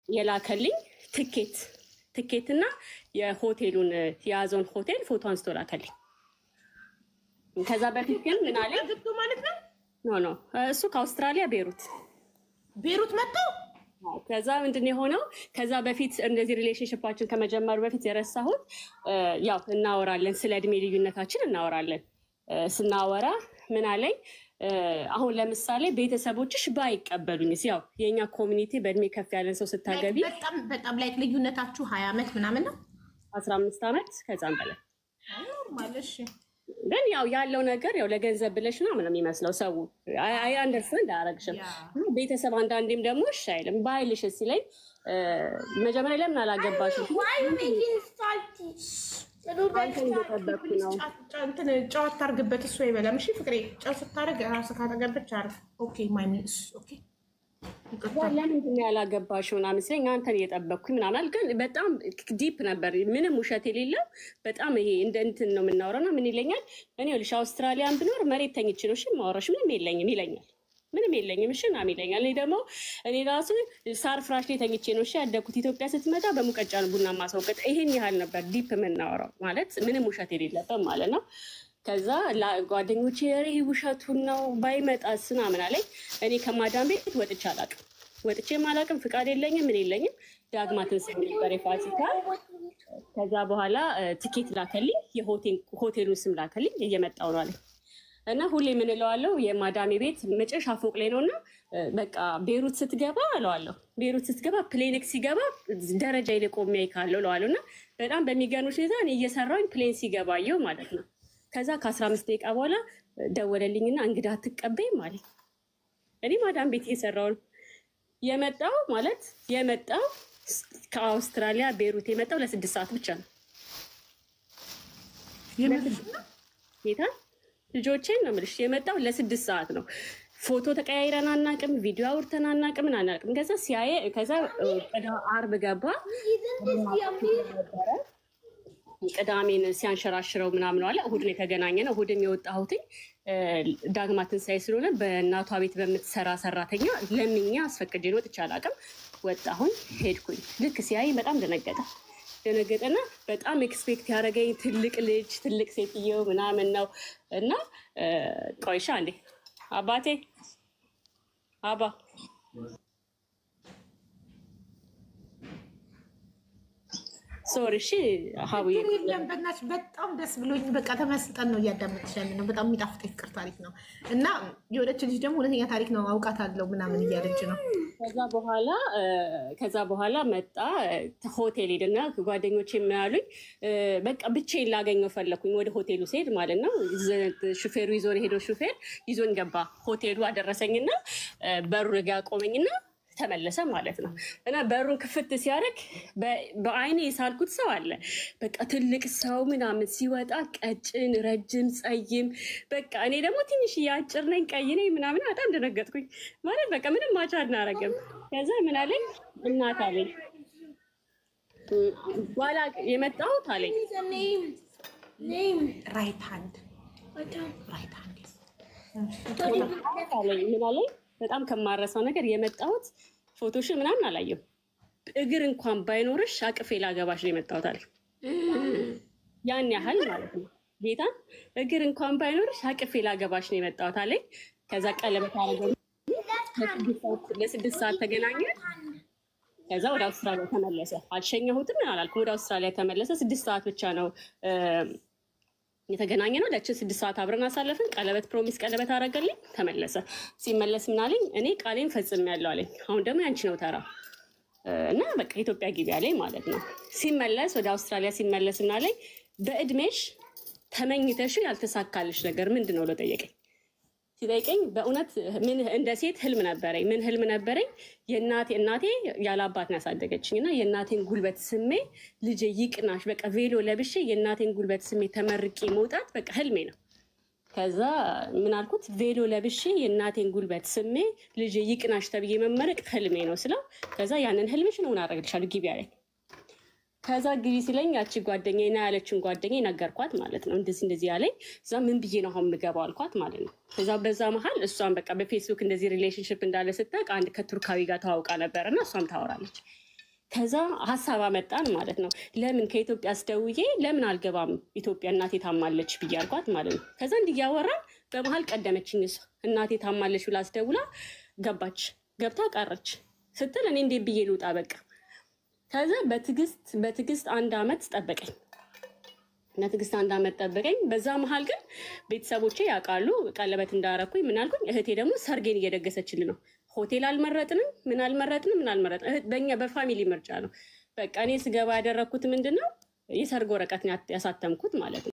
የላከልኝ ትኬት ትኬትና የሆቴሉን የያዘውን ሆቴል ፎቶ አንስቶ ላከልኝ። ከዛ በፊት ግን ምን አለኝ? ገብቶ ማለት ነው። ኖ ኖ እሱ ከአውስትራሊያ ቤሩት ቤሩት መጥተው ከዛ ምንድን ነው የሆነው? ከዛ በፊት እንደዚህ ሪሌሽንሽፓችን ከመጀመሩ በፊት የረሳሁት ያው እናወራለን፣ ስለ እድሜ ልዩነታችን እናወራለን። ስናወራ ምን አለኝ? አሁን ለምሳሌ ቤተሰቦችሽ ባይቀበሉኝስ? ያው የእኛ ኮሚኒቲ በእድሜ ከፍ ያለን ሰው ስታገቢ በጣም በጣም ላይክ ልዩነታችሁ ሀያ ዓመት ምናምን ነው አስራ አምስት ዓመት ከዛም በላይ ማለሽ ግን ያው ያለው ነገር ያው ለገንዘብ ብለሽ ነው ምንም የሚመስለው ሰው አይ አንደርስታንድ አያረግሽም። ቤተሰብ አንዳንዴም ደግሞ እሺ አይልም ባይልሽ ሲለኝ መጀመሪያ ለምን አላገባሽም? አንተን እየጠበቅኩ ነው። ጨዋታ ታርግበት እሱ አይበላም። እሺ ፍቅሬ ጨው ስታደርግ ራስ ካጠገብች አርፍ ኦኬ ማይሚስ ኦኬ ለምንድን ነው ያላገባሽው ምናምን ሲለኝ አንተን እየጠበቅኩኝ ምናምን ግን በጣም ዲፕ ነበር፣ ምንም ውሸት የሌለው በጣም ይሄ እንደ እንትን ነው የምናወራው። እና ምን ይለኛል እኔ ልሽ አውስትራሊያን ብኖር መሬት ተኝቼ ነው እሺ የማወራሽ ምንም የለኝም ይለኛል። ምንም የለኝም እሺ ምናምን ይለኛል። እኔ ደግሞ እኔ ራሱ ሳር ፍራሽ ላይ ተኝቼ ነው እሺ ያደግኩት። ኢትዮጵያ ስትመጣ በሙቀጫ ነው ቡና ማስወቀጥ። ይሄን ያህል ነበር ዲፕ የምናወራው ማለት ምንም ውሸት የሌለበት ማለት ነው። ከዛ ጓደኞቼ ሬ ውሸቱን ነው ባይመጣስ ምናምን አለኝ። እኔ ከማዳም ቤት ወጥቼ አላቅም፣ ወጥቼም አላቅም፣ ፍቃድ የለኝም፣ ምን የለኝም። ዳግማ ትንሣኤ ነበር የፋሲካ። ከዛ በኋላ ትኬት ላከልኝ፣ የሆቴሉን ስም ላከልኝ፣ እየመጣው ነው አለኝ። እና ሁሌ የምንለዋለው የማዳሜ ቤት መጨረሻ ፎቅ ላይ ነው እና በቃ ቤሩት ስትገባ እለዋለሁ፣ ቤሩት ስትገባ ፕሌንክ ሲገባ ደረጃ ላይ ቆሜ ካለው እለዋለሁ። እና በጣም በሚገርምሽ ሁኔታ እኔ እየሰራሁኝ ፕሌን ሲገባየው ማለት ነው ከዛ ከአስራ አምስት ደቂቃ በኋላ ደወለልኝና እንግዳ አትቀበይም ማለት እኔ ማዳም ቤት እየሰራው ነው የመጣው ማለት የመጣው ከአውስትራሊያ ቤሩት የመጣው ለስድስት ሰዓት ብቻ ነው። ጌታ ልጆቼን ነው የምልሽ የመጣው ለስድስት ሰዓት ነው። ፎቶ ተቀያይረን አናቅም፣ ቪዲዮ አውርተን አናቅም፣ ምን አናቅም። ከዛ ሲያየ ከዛ አርብ ገባ ቅዳሜን ሲያንሸራሽረው ምናምን አለ። እሁድን የተገናኘ ነው። እሁድም የወጣሁትኝ ዳግማ ትንሣኤ ስለሆነ በእናቷ ቤት በምትሰራ ሰራተኛ ለምኛ አስፈቅጄ ወጥቼ አላውቅም። ወጣሁኝ፣ ሄድኩኝ። ልክ ሲያይ በጣም ደነገጠ። ደነገጠና በጣም ኤክስፔክት ያደረገኝ ትልቅ ልጅ ትልቅ ሴትዮ ምናምን ነው እና ቆይሻ እንዴ አባቴ አባ ሶሪ እሺ ሀቡዬ የለም በእናትሽ በጣም ደስ ብሎኝ በቃ ተመስጠን ነው እያዳመጥሽ ያለ ነው። በጣም የሚጣፍጥ የፍቅር ታሪክ ነው እና የወደች ልጅ ደግሞ እውነተኛ ታሪክ ነው አውቃታለሁ ምናምን እያለች ነው። ከዛ በኋላ ከዛ በኋላ መጣ ሆቴል ሄድና ጓደኞች የሚያሉኝ በቃ ብቻዬን ላገኘው ፈለኩኝ። ወደ ሆቴሉ ስሄድ ማለት ነው ሹፌሩ ይዞን የሄደው ሹፌር ይዞን ገባ። ሆቴሉ አደረሰኝና በሩ ጋ ቆመኝና ተመለሰ ማለት ነው። እና በሩን ክፍት ሲያደርግ በአይኔ የሳልኩት ሰው አለ። በቃ ትልቅ ሰው ምናምን ሲወጣ ቀጭን፣ ረጅም፣ ጸይም በቃ እኔ ደግሞ ትንሽ አጭር ነኝ፣ ቀይ ነኝ ምናምን በጣም ደነገጥኩኝ። ማለት በቃ ምንም ማቻ አናረግም። ከዛ ምን አለኝ እናት አለኝ በኋላ የመጣሁት አለኝ ራይት ሃንድ ራይት ሃንድ አለኝ ምን አለኝ በጣም ከማረሳው ነገር የመጣሁት ፎቶሽን ምናምን አላየም። እግር እንኳን ባይኖርሽ አቅፌ ላገባሽ ነው የመጣሁት አለ። ያን ያህል ማለት ነው ጌታ እግር እንኳን ባይኖርሽ አቅፌ ላገባሽ ነው የመጣሁት አለኝ። ከዛ ቀለበት አረገ። ለስድስት ሰዓት ተገናኘ። ከዛ ወደ አውስትራሊያ ተመለሰ። አልሸኘሁትም ምን አላልኩም። ወደ አውስትራሊያ ተመለሰ። ስድስት ሰዓት ብቻ ነው የተገናኘ ነው። ለችን ስድስት ሰዓት አብረን አሳለፍን። ቀለበት ፕሮሚስ ቀለበት አረገልኝ፣ ተመለሰ። ሲመለስ ምን አለኝ? እኔ ቃሌን ፈጽሜያለሁ አለኝ። አሁን ደግሞ ያንቺ ነው ተራ እና በቃ ኢትዮጵያ ግቢ አለኝ ማለት ነው። ሲመለስ ወደ አውስትራሊያ ሲመለስ እና አለኝ በእድሜሽ ተመኝተሽ ያልተሳካልሽ ነገር ምንድን ነው ብሎ ጠየቀኝ። ሲጠይቀኝ በእውነት ምን እንደ ሴት ህልም ነበረኝ። ምን ህልም ነበረኝ? የእናቴ እናቴ ያለ አባት ነው ያሳደገችኝ እና የእናቴን ጉልበት ስሜ ልጄ ይቅናሽ፣ በቃ ቬሎ ለብሼ የእናቴን ጉልበት ስሜ ተመርቄ መውጣት በቃ ህልሜ ነው። ከዛ ምን አልኩት? ቬሎ ለብሼ የእናቴን ጉልበት ስሜ ልጄ ይቅናሽ ተብዬ መመረቅ ህልሜ ነው ስለው፣ ከዛ ያንን ህልምሽን እውን አደርግልሻለሁ ግቢ አለኝ። ከዛ ግቢ ሲለኝ ያቺ ጓደኛ ና ያለችን ጓደኛ ነገርኳት ማለት ነው። እንደዚህ እንደዚህ ያለኝ እዛ ምን ብዬ ነው አሁን የምገባው አልኳት ማለት ነው። ከዛ በዛ መሀል እሷን በቃ በፌስቡክ እንደዚህ ሪሌሽንሽፕ እንዳለ ስታውቅ አንድ ከቱርካዊ ጋር ተዋውቃ ነበር እና እሷም ታወራለች። ከዛ ሀሳብ አመጣን ማለት ነው። ለምን ከኢትዮጵያ አስደውዬ ለምን አልገባም ኢትዮጵያ እናቴ ታማለች ብዬ አልኳት ማለት ነው። ከዛ እንዲህ እያወራን በመሀል ቀደመችኝ እሷ እናቴ ታማለች ብላ አስደውላ ገባች። ገብታ ቀረች ስትል እኔ እንዴት ብዬ ልውጣ በቃ። ከዛ በትዕግስት በትዕግስት አንድ አመት ጠበቀኝ ለትዕግስት አንድ አመት ጠበቀኝ። በዛ መሀል ግን ቤተሰቦቼ ያውቃሉ ቀለበት እንዳረኩኝ ምን አልኩኝ። እህቴ ደግሞ ሰርጌን እየደገሰችልን ነው። ሆቴል አልመረጥንም፣ ምን አልመረጥንም፣ ምን አልመረጥንም። እህት- በእኛ በፋሚሊ ምርጫ ነው። በቃ እኔ ስገባ ያደረግኩት ምንድን ነው የሰርግ ወረቀት ነው ያሳተምኩት ማለት ነው።